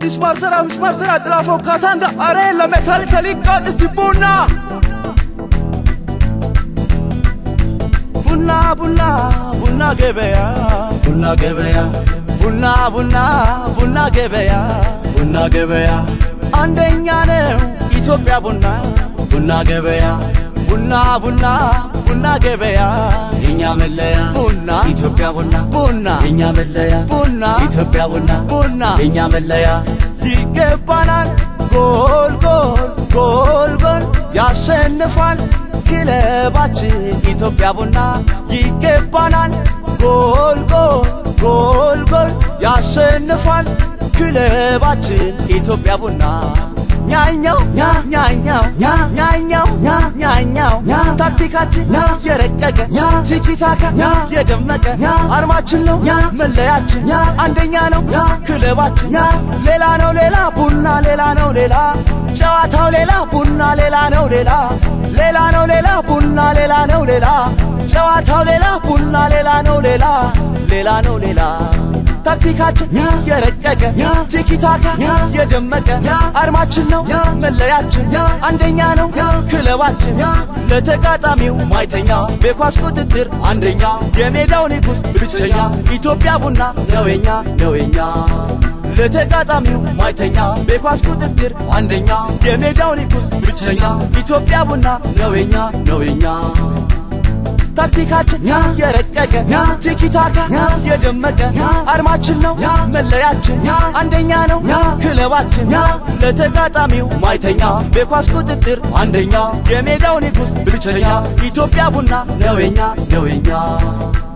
ሚስማር ስራ ሚስማር ስራ ጥላፎ ካታንጋ አሬ ለሜታል ተሊቃጥ እስቲ ቡና ቡና ቡና ቡና ገበያ ቡና ገበያ ቡና ቡና ቡና ገበያ ቡና ገበያ አንደኛ ነው ኢትዮጵያ ቡና ቡና ገበያ ቡና ቡና ቡና ገበያ የኛ መለያ ቡና ኢትዮጵያ ቡና ቡና የኛ መለያ ቡና ኢትዮጵያ ቡና ቡና የኛ መለያ ይገባናል ጎል ጎል ጎል ጎል ያሸንፋል ክለባችን ኢትዮጵያ ቡና ይገባናል ጎል ጎል ጎል ጎል ያሸንፋል ክለባችን ኢትዮጵያ ቡና ኛኛው ኛ ኛኛው ኛ ኛኛው ኛ ኛኛው ኛ ታክቲካችን ኛ የረቀቀ ኛ ቲኪታካ ኛ የደመቀ ኛ አርማችን ነው ኛ መለያችን ኛ አንደኛ ነው ኛ ክለባችን ኛ ሌላ ነው ሌላ ቡና ሌላ ነው ሌላ ጨዋታው ሌላ ቡና ሌላ ነው ሌላ ሌላ ነው ሌላ ቡና ሌላ ነው ሌላ ጨዋታው ሌላ ቡና ሌላ ነው ሌላ ሌላ ነው ሌላ ታክቲካችን ኛ የረቀቀ ኛ ቲኪታካ ኛ የደመቀ ኛ አርማችን ነው ኛ መለያችን ኛ አንደኛ ነው ኛ ክለባችን ኛ ለተጋጣሚው ማይተኛ በኳስ ቁጥጥር አንደኛ የሜዳው ንጉስ ብቸኛ ኢትዮጵያ ቡና ነውኛ ነውኛ ለተጋጣሚው ማይተኛ በኳስ ቁጥጥር አንደኛ የሜዳው ንጉስ ብቸኛ ኢትዮጵያ ቡና ነውኛ ነውኛ ታክቲካችን ኛ የረቀቀ ኛ ቲኪታካ ኛ የደመቀ ኛ አርማችን ነው ኛ መለያችን ኛ አንደኛ ነው ኛ ክለባችን ኛ ለተጋጣሚው ማይተኛ በኳስ ቁጥጥር አንደኛ የሜዳው ንጉስ ብቸኛ ኢትዮጵያ ቡና ነውኛ ነውኛ